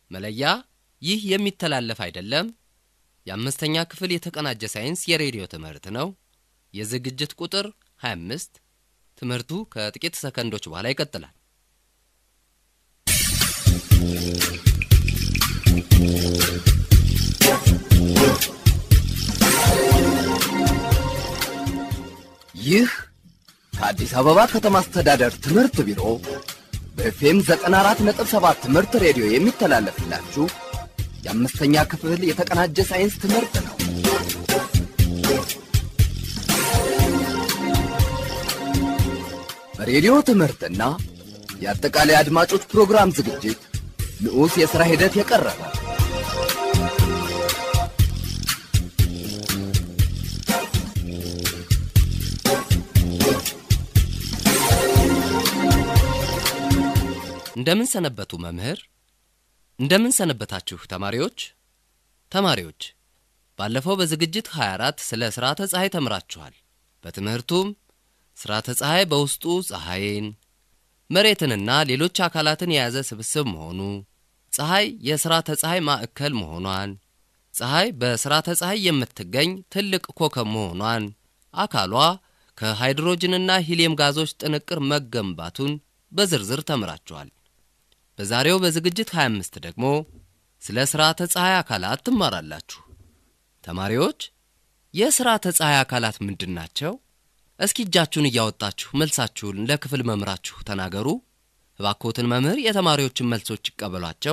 መለያ ይህ የሚተላለፍ አይደለም። የአምስተኛ ክፍል የተቀናጀ ሳይንስ የሬዲዮ ትምህርት ነው። የዝግጅት ቁጥር 25። ትምህርቱ ከጥቂት ሰከንዶች በኋላ ይቀጥላል። ይህ ከአዲስ አበባ ከተማ አስተዳደር ትምህርት ቢሮ በኤፍኤም 94.7 ትምህርት ሬዲዮ የሚተላለፍላችሁ የአምስተኛ ክፍል የተቀናጀ ሳይንስ ትምህርት ነው። በሬዲዮ ትምህርትና የአጠቃላይ አድማጮች ፕሮግራም ዝግጅት ንዑስ የሥራ ሂደት የቀረበ እንደምን ሰነበቱ መምህር? እንደምን ሰነበታችሁ ተማሪዎች? ተማሪዎች ባለፈው በዝግጅት 24 ስለ ስርዓተ ፀሐይ ተምራችኋል። በትምህርቱም ስርዓተ ፀሐይ በውስጡ ፀሐይን፣ መሬትንና ሌሎች አካላትን የያዘ ስብስብ መሆኑ፣ ፀሐይ የስርዓተ ፀሐይ ማዕከል መሆኗን፣ ፀሐይ በስርዓተ ፀሐይ የምትገኝ ትልቅ ኮከብ መሆኗን፣ አካሏ ከሃይድሮጅንና ሂሊየም ጋዞች ጥንቅር መገንባቱን በዝርዝር ተምራችኋል። በዛሬው በዝግጅት 25 ደግሞ ስለ ስርዓተ ፀሐይ አካላት ትማራላችሁ። ተማሪዎች የስርዓተ ፀሐይ አካላት ምንድን ናቸው? እስኪ እጃችሁን እያወጣችሁ መልሳችሁን ለክፍል መምህራችሁ ተናገሩ። እባክዎትን መምህር የተማሪዎችን መልሶች ይቀበሏቸው።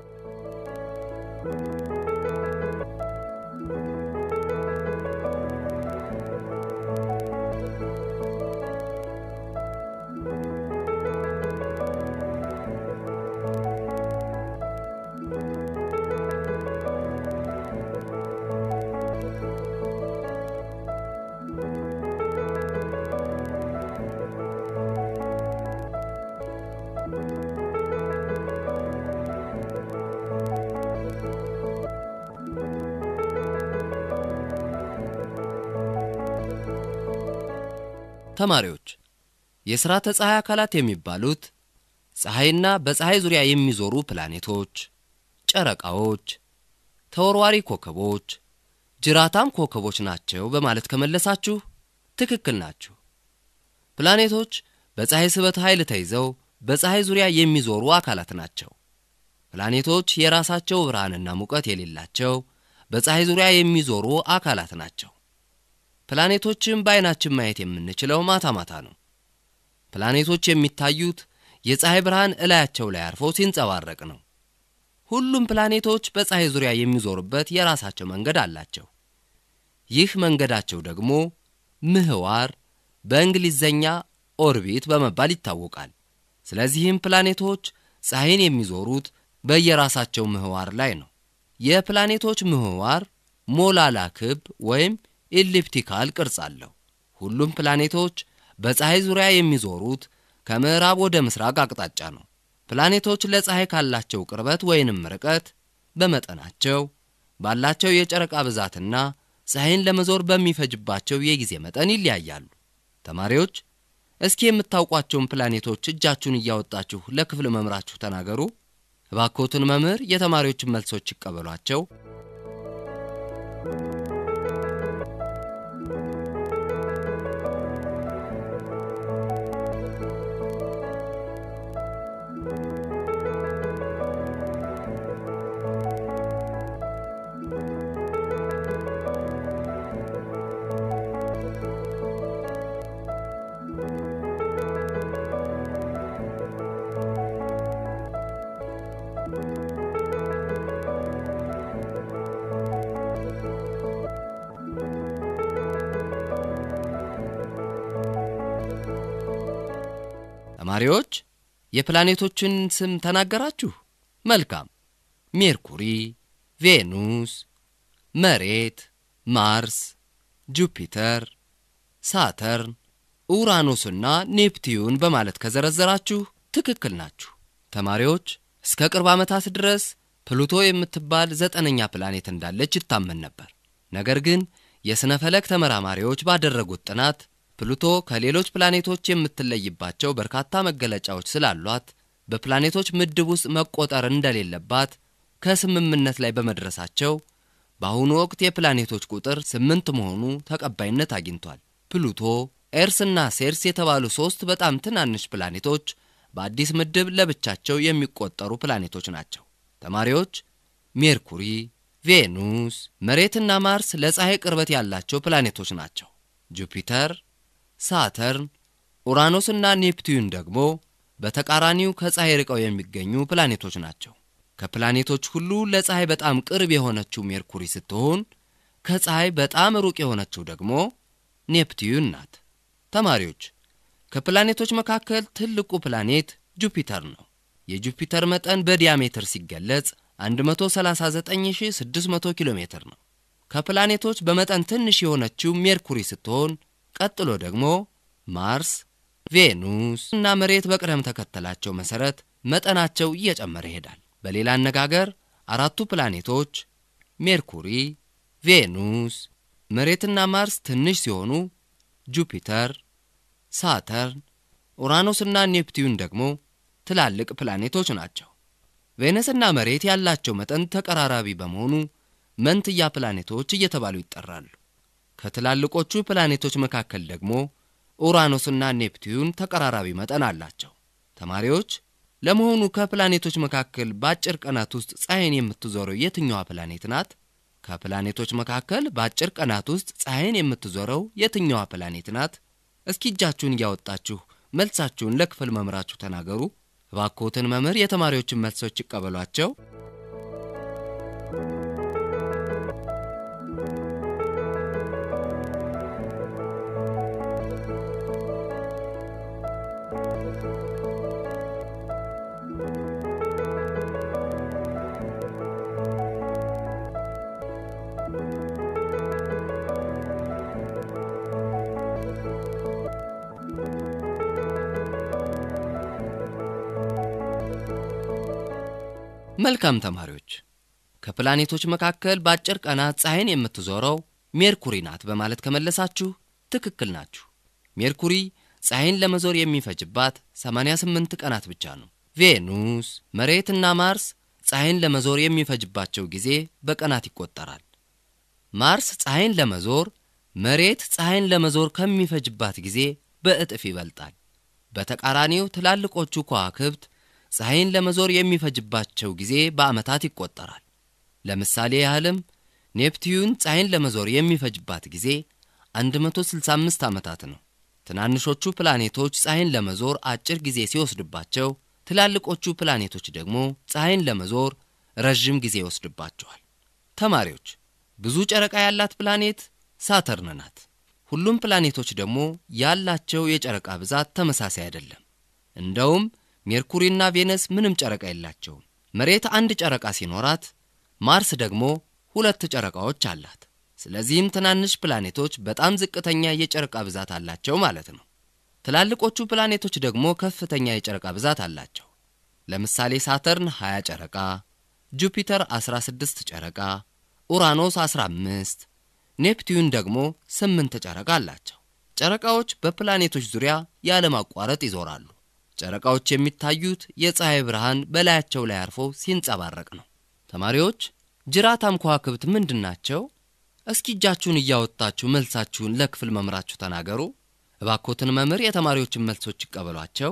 ተማሪዎች የስርዓተ ፀሐይ አካላት የሚባሉት ፀሐይና በፀሐይ ዙሪያ የሚዞሩ ፕላኔቶች፣ ጨረቃዎች፣ ተወርዋሪ ኮከቦች፣ ጅራታም ኮከቦች ናቸው በማለት ከመለሳችሁ ትክክል ናችሁ። ፕላኔቶች በፀሐይ ስበት ኃይል ተይዘው በፀሐይ ዙሪያ የሚዞሩ አካላት ናቸው። ፕላኔቶች የራሳቸው ብርሃንና ሙቀት የሌላቸው በፀሐይ ዙሪያ የሚዞሩ አካላት ናቸው። ፕላኔቶችን በዓይናችን ማየት የምንችለው ማታ ማታ ነው። ፕላኔቶች የሚታዩት የፀሐይ ብርሃን እላያቸው ላይ አርፎ ሲንጸባረቅ ነው። ሁሉም ፕላኔቶች በፀሐይ ዙሪያ የሚዞሩበት የራሳቸው መንገድ አላቸው። ይህ መንገዳቸው ደግሞ ምህዋር በእንግሊዘኛ ኦርቢት በመባል ይታወቃል። ስለዚህም ፕላኔቶች ፀሐይን የሚዞሩት በየራሳቸው ምህዋር ላይ ነው። የፕላኔቶች ምህዋር ሞላላ ክብ ወይም ኢሊፕቲካል ቅርጽ አለው። ሁሉም ፕላኔቶች በፀሐይ ዙሪያ የሚዞሩት ከምዕራብ ወደ ምስራቅ አቅጣጫ ነው። ፕላኔቶች ለፀሐይ ካላቸው ቅርበት ወይንም ርቀት፣ በመጠናቸው፣ ባላቸው የጨረቃ ብዛትና ፀሐይን ለመዞር በሚፈጅባቸው የጊዜ መጠን ይለያያሉ። ተማሪዎች እስኪ የምታውቋቸውን ፕላኔቶች እጃችሁን እያወጣችሁ ለክፍል መምህራችሁ ተናገሩ። እባክዎትን መምህር የተማሪዎችን መልሶች ይቀበሏቸው። ተማሪዎች የፕላኔቶችን ስም ተናገራችሁ። መልካም። ሜርኩሪ፣ ቬኑስ፣ መሬት፣ ማርስ፣ ጁፒተር፣ ሳተርን፣ ኡራኖስና ኔፕቲዩን በማለት ከዘረዘራችሁ ትክክል ናችሁ። ተማሪዎች እስከ ቅርብ ዓመታት ድረስ ፕሉቶ የምትባል ዘጠነኛ ፕላኔት እንዳለች ይታመን ነበር። ነገር ግን የሥነ ፈለክ ተመራማሪዎች ባደረጉት ጥናት ፕሉቶ ከሌሎች ፕላኔቶች የምትለይባቸው በርካታ መገለጫዎች ስላሏት በፕላኔቶች ምድብ ውስጥ መቆጠር እንደሌለባት ከስምምነት ላይ በመድረሳቸው በአሁኑ ወቅት የፕላኔቶች ቁጥር ስምንት መሆኑ ተቀባይነት አግኝቷል። ፕሉቶ፣ ኤርስና ሴርስ የተባሉ ሦስት በጣም ትናንሽ ፕላኔቶች በአዲስ ምድብ ለብቻቸው የሚቆጠሩ ፕላኔቶች ናቸው። ተማሪዎች ሜርኩሪ፣ ቬኑስ፣ መሬትና ማርስ ለፀሐይ ቅርበት ያላቸው ፕላኔቶች ናቸው። ጁፒተር፣ ሳተርን፣ ኡራኖስና ኔፕቲዩን ደግሞ በተቃራኒው ከፀሐይ ርቀው የሚገኙ ፕላኔቶች ናቸው። ከፕላኔቶች ሁሉ ለፀሐይ በጣም ቅርብ የሆነችው ሜርኩሪ ስትሆን ከፀሐይ በጣም ሩቅ የሆነችው ደግሞ ኔፕቲዩን ናት። ተማሪዎች ከፕላኔቶች መካከል ትልቁ ፕላኔት ጁፒተር ነው። የጁፒተር መጠን በዲያሜትር ሲገለጽ 139600 ኪሎ ሜትር ነው። ከፕላኔቶች በመጠን ትንሽ የሆነችው ሜርኩሪ ስትሆን ቀጥሎ ደግሞ ማርስ፣ ቬኑስ እና መሬት በቅደም ተከተላቸው መሠረት መጠናቸው እየጨመረ ይሄዳል። በሌላ አነጋገር አራቱ ፕላኔቶች ሜርኩሪ፣ ቬኑስ፣ መሬትና ማርስ ትንሽ ሲሆኑ ጁፒተር፣ ሳተርን፣ ኡራኖስና ኔፕቲዩን ደግሞ ትላልቅ ፕላኔቶች ናቸው። ቬነስና መሬት ያላቸው መጠን ተቀራራቢ በመሆኑ መንትያ ፕላኔቶች እየተባሉ ይጠራሉ። ከትላልቆቹ ፕላኔቶች መካከል ደግሞ ኡራኖስና ኔፕቲዩን ተቀራራቢ መጠን አላቸው። ተማሪዎች ለመሆኑ ከፕላኔቶች መካከል በአጭር ቀናት ውስጥ ፀሐይን የምትዞረው የትኛዋ ፕላኔት ናት? ከፕላኔቶች መካከል በአጭር ቀናት ውስጥ ፀሐይን የምትዞረው የትኛዋ ፕላኔት ናት? እስኪ እጃችሁን እያወጣችሁ መልሳችሁን ለክፍል መምህራችሁ ተናገሩ። እባክዎትን መምህር የተማሪዎችን መልሶች ይቀበሏቸው። መልካም ተማሪዎች፣ ከፕላኔቶች መካከል በአጭር ቀናት ፀሐይን የምትዞረው ሜርኩሪ ናት በማለት ከመለሳችሁ ትክክል ናችሁ። ሜርኩሪ ፀሐይን ለመዞር የሚፈጅባት 88 ቀናት ብቻ ነው። ቬኑስ፣ መሬትና ማርስ ፀሐይን ለመዞር የሚፈጅባቸው ጊዜ በቀናት ይቆጠራል። ማርስ ፀሐይን ለመዞር መሬት ፀሐይን ለመዞር ከሚፈጅባት ጊዜ በእጥፍ ይበልጣል። በተቃራኒው ትላልቆቹ ከዋክብት ፀሐይን ለመዞር የሚፈጅባቸው ጊዜ በዓመታት ይቆጠራል። ለምሳሌ ያህልም ኔፕቲዩን ፀሐይን ለመዞር የሚፈጅባት ጊዜ 165 ዓመታት ነው። ትናንሾቹ ፕላኔቶች ፀሐይን ለመዞር አጭር ጊዜ ሲወስድባቸው፣ ትላልቆቹ ፕላኔቶች ደግሞ ፀሐይን ለመዞር ረዥም ጊዜ ይወስድባቸዋል። ተማሪዎች ብዙ ጨረቃ ያላት ፕላኔት ሳተርን ናት። ሁሉም ፕላኔቶች ደግሞ ያላቸው የጨረቃ ብዛት ተመሳሳይ አይደለም። እንደውም ሜርኩሪና ቬነስ ምንም ጨረቃ የላቸውም። መሬት አንድ ጨረቃ ሲኖራት፣ ማርስ ደግሞ ሁለት ጨረቃዎች አላት። ስለዚህም ትናንሽ ፕላኔቶች በጣም ዝቅተኛ የጨረቃ ብዛት አላቸው ማለት ነው። ትላልቆቹ ፕላኔቶች ደግሞ ከፍተኛ የጨረቃ ብዛት አላቸው። ለምሳሌ ሳተርን 20 ጨረቃ፣ ጁፒተር 16 ጨረቃ፣ ኡራኖስ 15፣ ኔፕቲዩን ደግሞ 8 ጨረቃ አላቸው። ጨረቃዎች በፕላኔቶች ዙሪያ ያለማቋረጥ ይዞራሉ። ጨረቃዎች የሚታዩት የፀሐይ ብርሃን በላያቸው ላይ አርፎ ሲንጸባረቅ ነው። ተማሪዎች ጅራታም ከዋክብት ምንድን ናቸው? እስኪ እጃችሁን እያወጣችሁ መልሳችሁን ለክፍል መምህራችሁ ተናገሩ። እባኮትን መምህር የተማሪዎችን መልሶች ይቀበሏቸው።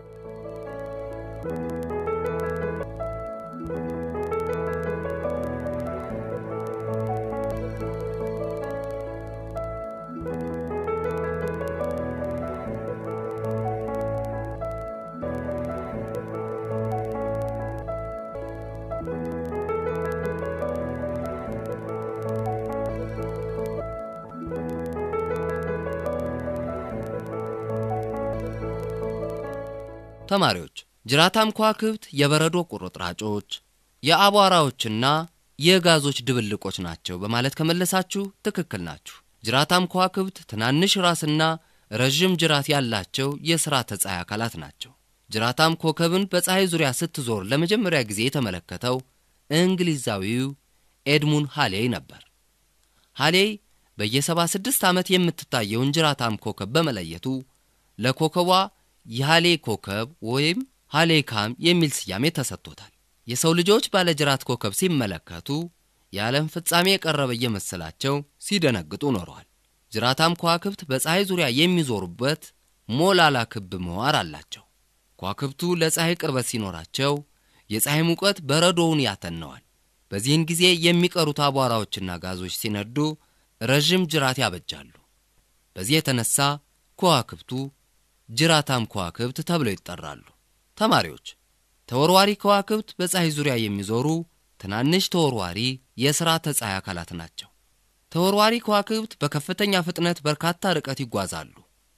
ተማሪዎች ጅራታም ከዋክብት የበረዶ ቁርጥራጮች፣ የአቧራዎችና የጋዞች ድብልቆች ናቸው በማለት ከመለሳችሁ ትክክል ናችሁ። ጅራታም ከዋክብት ትናንሽ ራስና ረዥም ጅራት ያላቸው የሥርዓተ ፀሐይ አካላት ናቸው። ጅራታም ኮከብን በፀሐይ ዙሪያ ስትዞር ለመጀመሪያ ጊዜ የተመለከተው እንግሊዛዊው ኤድሙን ሃሌይ ነበር። ሃሌይ በየ76 ዓመት የምትታየውን ጅራታም ኮከብ በመለየቱ ለኮከቧ የሃሌ ኮከብ ወይም ሃሌካም የሚል ስያሜ ተሰጥቶታል። የሰው ልጆች ባለጅራት ኮከብ ሲመለከቱ የዓለም ፍጻሜ የቀረበ እየመሰላቸው ሲደነግጡ ኖረዋል። ጅራታም ከዋክብት በፀሐይ ዙሪያ የሚዞሩበት ሞላላ ክብ ምህዋር አላቸው። ከዋክብቱ ለፀሐይ ቅርበት ሲኖራቸው የፀሐይ ሙቀት በረዶውን ያተነዋል። በዚህን ጊዜ የሚቀሩት አቧራዎችና ጋዞች ሲነዱ ረዥም ጅራት ያበጃሉ። በዚህ የተነሳ ከዋክብቱ ጅራታም ከዋክብት ተብለው ይጠራሉ። ተማሪዎች ተወርዋሪ ከዋክብት በፀሐይ ዙሪያ የሚዞሩ ትናንሽ ተወርዋሪ የሥርዓተ ፀሐይ አካላት ናቸው። ተወርዋሪ ከዋክብት በከፍተኛ ፍጥነት በርካታ ርቀት ይጓዛሉ።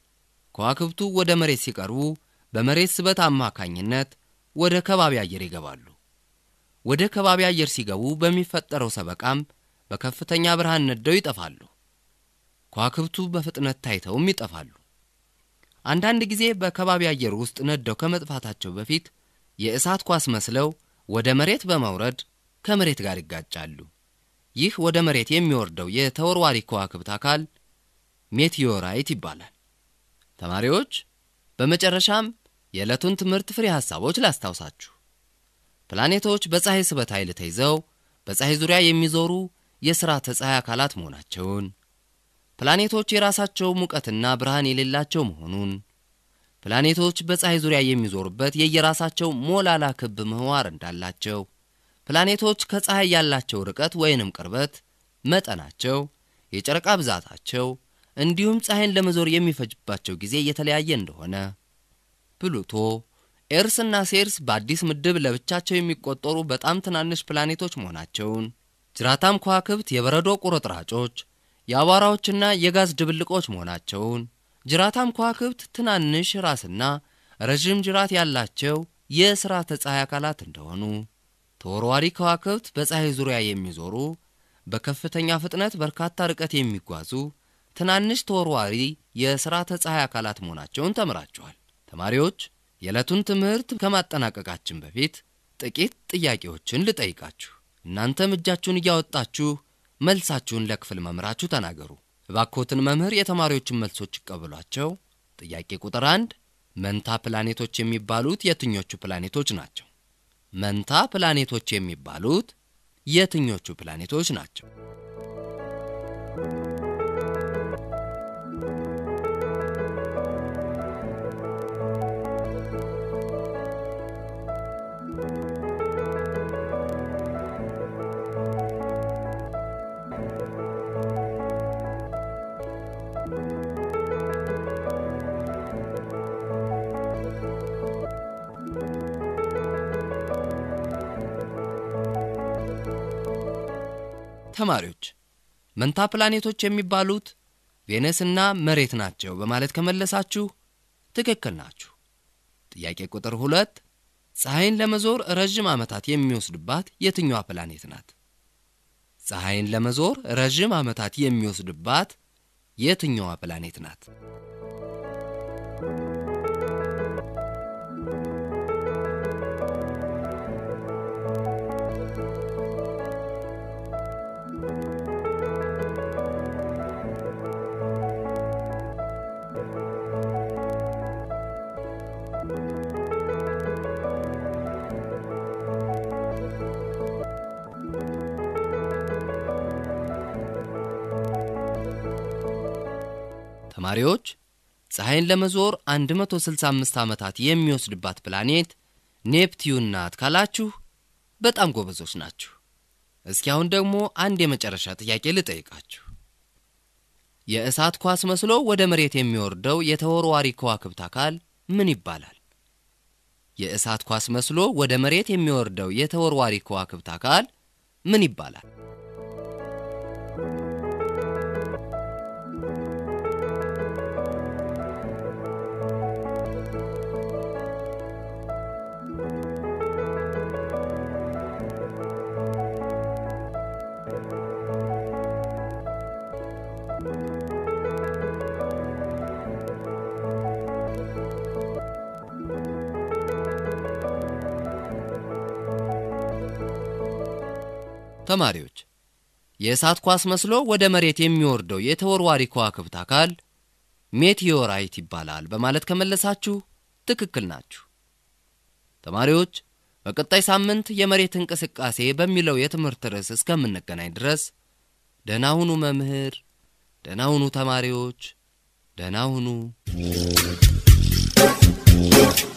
ከዋክብቱ ወደ መሬት ሲቀርቡ በመሬት ስበት አማካኝነት ወደ ከባቢ አየር ይገባሉ። ወደ ከባቢ አየር ሲገቡ በሚፈጠረው ሰበቃም በከፍተኛ ብርሃን ነደው ይጠፋሉ። ከዋክብቱ በፍጥነት ታይተውም ይጠፋሉ። አንዳንድ ጊዜ በከባቢ አየር ውስጥ ነደው ከመጥፋታቸው በፊት የእሳት ኳስ መስለው ወደ መሬት በመውረድ ከመሬት ጋር ይጋጫሉ። ይህ ወደ መሬት የሚወርደው የተወርዋሪ ከዋክብት አካል ሜቴዮራይት ይባላል። ተማሪዎች በመጨረሻም የዕለቱን ትምህርት ፍሬ ሐሳቦች ላስታውሳችሁ። ፕላኔቶች በፀሐይ ስበት ኃይል ተይዘው በፀሐይ ዙሪያ የሚዞሩ የሥርዓተ ፀሐይ አካላት መሆናቸውን፣ ፕላኔቶች የራሳቸው ሙቀትና ብርሃን የሌላቸው መሆኑን፣ ፕላኔቶች በፀሐይ ዙሪያ የሚዞሩበት የየራሳቸው ሞላላ ክብ ምህዋር እንዳላቸው፣ ፕላኔቶች ከፀሐይ ያላቸው ርቀት ወይንም ቅርበት፣ መጠናቸው፣ የጨረቃ ብዛታቸው እንዲሁም ፀሐይን ለመዞር የሚፈጅባቸው ጊዜ የተለያየ እንደሆነ፣ ፕሉቶ ኤርስና ሴርስ በአዲስ ምድብ ለብቻቸው የሚቆጠሩ በጣም ትናንሽ ፕላኔቶች መሆናቸውን፣ ጅራታም ከዋክብት የበረዶ ቁርጥራጮች፣ የአቧራዎችና የጋዝ ድብልቆች መሆናቸውን፣ ጅራታም ከዋክብት ትናንሽ ራስና ረዥም ጅራት ያላቸው የሥርዓተ ፀሐይ አካላት እንደሆኑ፣ ተወርዋሪ ከዋክብት በፀሐይ ዙሪያ የሚዞሩ በከፍተኛ ፍጥነት በርካታ ርቀት የሚጓዙ ትናንሽ ተወርዋሪ የሥርዓተ ፀሐይ አካላት መሆናቸውን ተምራችኋል። ተማሪዎች የዕለቱን ትምህርት ከማጠናቀቃችን በፊት ጥቂት ጥያቄዎችን ልጠይቃችሁ። እናንተም እጃችሁን እያወጣችሁ መልሳችሁን ለክፍል መምህራችሁ ተናገሩ። እባክዎትን መምህር የተማሪዎችን መልሶች ይቀበሏቸው። ጥያቄ ቁጥር አንድ መንታ ፕላኔቶች የሚባሉት የትኞቹ ፕላኔቶች ናቸው? መንታ ፕላኔቶች የሚባሉት የትኞቹ ፕላኔቶች ናቸው? ተማሪዎች መንታ ፕላኔቶች የሚባሉት ቬነስና መሬት ናቸው በማለት ከመለሳችሁ ትክክል ናችሁ። ጥያቄ ቁጥር ሁለት ፀሐይን ለመዞር ረዥም ዓመታት የሚወስድባት የትኛዋ ፕላኔት ናት? ፀሐይን ለመዞር ረዥም ዓመታት የሚወስድባት የትኛዋ ፕላኔት ናት? ተማሪዎች ፀሐይን ለመዞር 165 ዓመታት የሚወስድባት ፕላኔት ኔፕቲዩን ናት ካላችሁ በጣም ጎበዞች ናችሁ። እስኪ አሁን ደግሞ አንድ የመጨረሻ ጥያቄ ልጠይቃችሁ። የእሳት ኳስ መስሎ ወደ መሬት የሚወርደው የተወርዋሪ ከዋክብት አካል ምን ይባላል? የእሳት ኳስ መስሎ ወደ መሬት የሚወርደው የተወርዋሪ ከዋክብት አካል ምን ይባላል? ተማሪዎች የእሳት ኳስ መስሎ ወደ መሬት የሚወርደው የተወርዋሪ ከዋክብት አካል ሜቴዮራይት ይባላል በማለት ከመለሳችሁ ትክክል ናችሁ። ተማሪዎች በቀጣይ ሳምንት የመሬት እንቅስቃሴ በሚለው የትምህርት ርዕስ እስከምንገናኝ ድረስ ደህና ሁኑ መምህር፣ ደህና ሁኑ ተማሪዎች፣ ደህና ሁኑ።